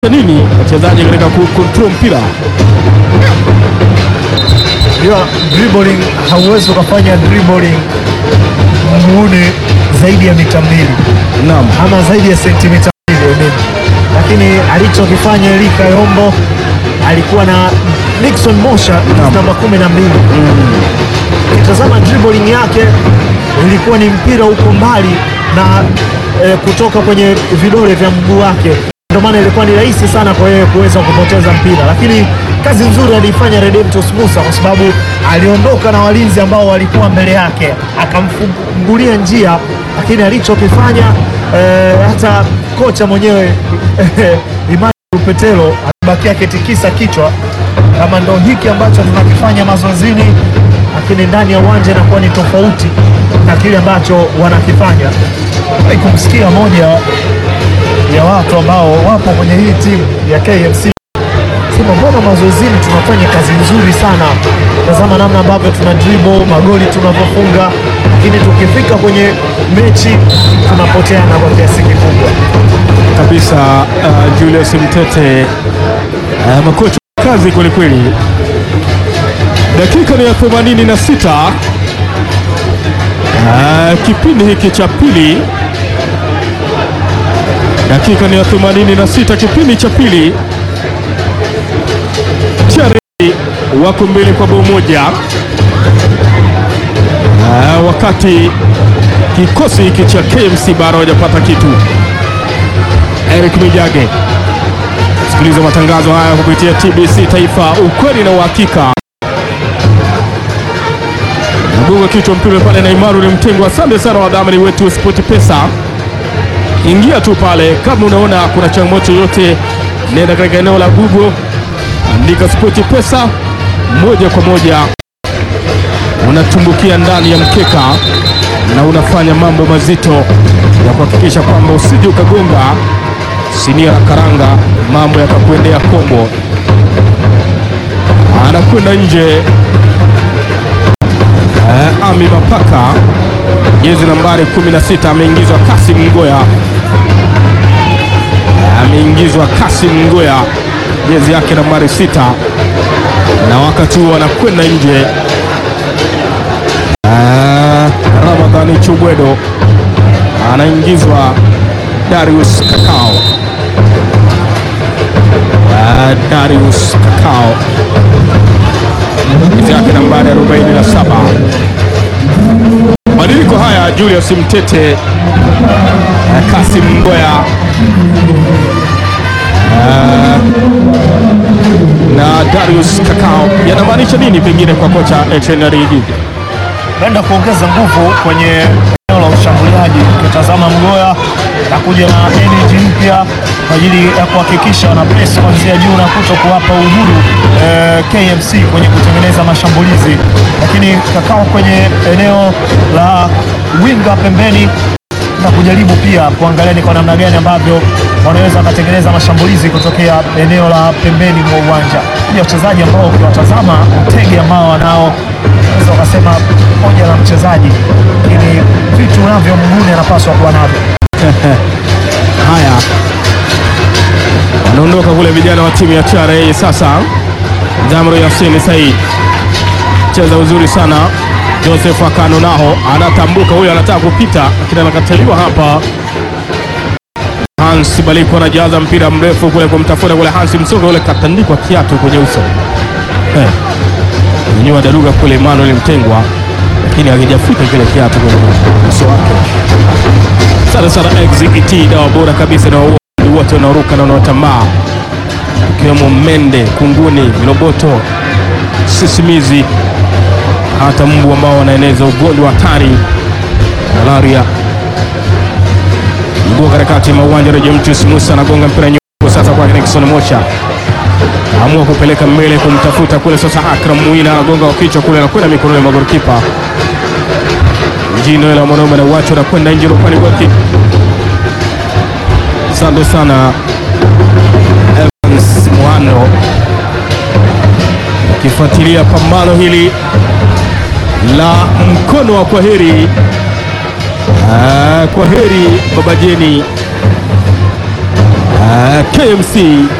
nini wachezaji katika kucontrol mpira. Unajua dribbling hauwezi ukafanya dribbling muune zaidi ya mita mbili Naam, ama zaidi ya sentimita mbili I mean. Lakini alichokifanya Elika Yombo alikuwa na Nixon Mosha namba kumi na mbili. Ukitazama dribbling yake ilikuwa ni mpira uko mbali na eh, kutoka kwenye vidole vya mguu wake, ndio maana ilikuwa ni rahisi sana kwa yeye kuweza kupoteza mpira, lakini kazi nzuri aliifanya Redemptus Musa kwa sababu aliondoka na walinzi ambao walikuwa mbele yake, akamfungulia njia, lakini alichokifanya eh, hata kocha mwenyewe Imani Lupetelo alibakia akitikisa kichwa kama ndo hiki ambacho tunakifanya mazoezini, lakini ndani ya uwanja inakuwa ni tofauti na kile ambacho wanakifanya. Ai, kumsikia moja ya watu ambao wapo kwenye hii timu ya KMC sema, mbona mazoezini tunafanya kazi nzuri sana, tazama namna ambavyo tuna dribble magoli tunavyofunga, lakini tukifika kwenye mechi tunapoteana kwa kiasi kikubwa. kabisa. Uh, Julius Mtete uh, makocha kazi kwelikweli. Dakika ni ya 86 uh, kipindi hiki cha pili, dakika ni ya 86 kipindi cha pili. TRA wako mbele kwa bao moja uh, wakati kikosi hiki cha KMC bado hawajapata kitu. Eric Mijage. Sikiliza matangazo haya kupitia TBC Taifa, ukweli na uhakika. Nagonga kichwa mpira pale na Imaru ni mtengo. Asante sana wadhamini wetu wa Sport Pesa. Ingia tu pale, kama unaona kuna changamoto yoyote, nenda katika eneo la Google, andika Sport Pesa, moja kwa moja unatumbukia ndani ya mkeka na unafanya mambo mazito ya kuhakikisha kwamba usije ukagonga sinia la karanga, mambo yakakuendea kombo. Anakwenda nje eh, Ami Mapaka, jezi nambari 16 ameingizwa Kasim Ngoya, ameingizwa Kasim Ngoya, jezi yake nambari sita, na wakati huo anakwenda nje Ah, Ramadhani Chubwedo anaingizwa Darius Kakao. Ah, Darius Kakao jezi yake nambari 47. Mabadiliko haya Julius Mtete, ah, Kasim Ngoya ah, na Darius Kakao yanamaanisha nini pengine kwa kocha Etienne Rigi? Naenda kuongeza nguvu kwenye eneo la ushambuliaji. Ukitazama Mgoya na kuja na energy mpya kwa ajili ya kuhakikisha wana press kuanzia juu na kuto kuwapa uhuru eh, KMC kwenye kutengeneza mashambulizi, lakini Kakao kwenye eneo la winga pembeni na kujaribu pia kuangalia ni kwa namna gani ambavyo wanaweza wakatengeneza mashambulizi kutokea eneo la pembeni mwa uwanja. Ni wachezaji ambao ukiwatazama utege ambao wanao unaweza ukasema moja la mchezaji, lakini vitu navyo mguni anapaswa kuwa navyo. Haya, wanaondoka kule vijana wa timu ya TRA. Sasa Jamro Yasin Said cheza uzuri sana. Joseph Akano naho anatambuka, huyo anataka kupita, lakini anakataliwa hapa. Hans Baliko anajaza mpira mrefu kule kumtafuta kule Hans Msoga, ule katandikwa kiatu kwenye uso eh, nyanyua daruga kule Emmanuel Mtengwa, lakini hakijafika kile kiatu kwenye uso wake. Sana sana exit dawa bora kabisa na wauaji wote wanaoruka na wanaotambaa ikiwemo mende, kunguni, viroboto, sisimizi, hata mbu ambao wanaeneza ugonjwa hatari malaria. Mguu katikati mwa uwanja Rejemtus Musa anagonga mpira nyuma sasa kwa Nixon Mocha amua kupeleka mbele kumtafuta kule sasa. Akram Muina anagonga kwa kichwa kule, anakwenda mikononi mwa golikipa Jino la mwanaume na uacho anakwenda nje rupani goki. Asante sana Evans Mwano ukifuatilia pambano hili la mkono wa kwaheri. Ah, kwaheri baba Jeni uh, KMC